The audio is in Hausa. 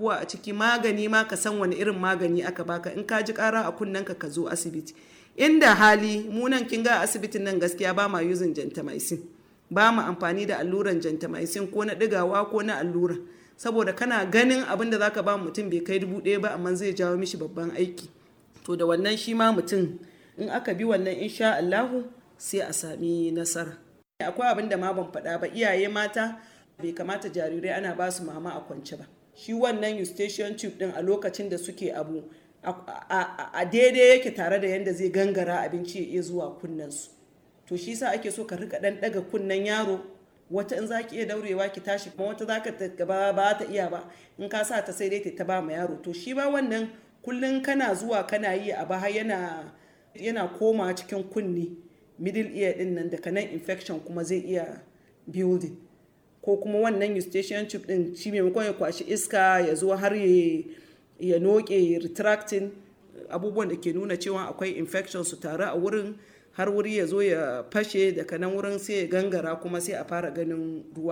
abubuwa a ciki magani ma ka san wani irin magani aka baka in ka ji kara a kunnenka ka zo asibiti inda hali mu nan kin ga asibitin nan gaskiya ba ma using gentamicin ba mu amfani da alluran gentamicin ko na digawa ko na allura saboda kana ganin abin da zaka ba mutum bai kai dubu ɗaya ba amma zai jawo mishi babban aiki to da wannan shi ma mutum in aka bi wannan insha Allahu sai a sami nasara akwai abin da ma ban faɗa ba iyaye mata bai kamata jarirai ana ba su mama a kwance ba shi wannan eustachian tube din a lokacin da suke abu a daidai yake tare da yadda zai gangara abinci ya iya zuwa kunnensu to shi sa ake so ka rika dan daga kunnen yaro wata in za ki iya daurewa ki tashi kuma wata za ka gaba ba ta iya ba in ka sa ta sai dai ta ba ma yaro to shi ba wannan kullum kana zuwa kana yi a ba yana yana koma cikin kunni middle ear din nan daga nan infection kuma zai iya building ko kuma wannan eustachian tube din shi maimakon ya kwashi iska ya zo har ya noke retracting abubuwan da ke nuna cewa akwai infection su tare a wurin har wuri ya zo ya fashe daga nan wurin sai ya gangara kuma sai a fara ganin ruwa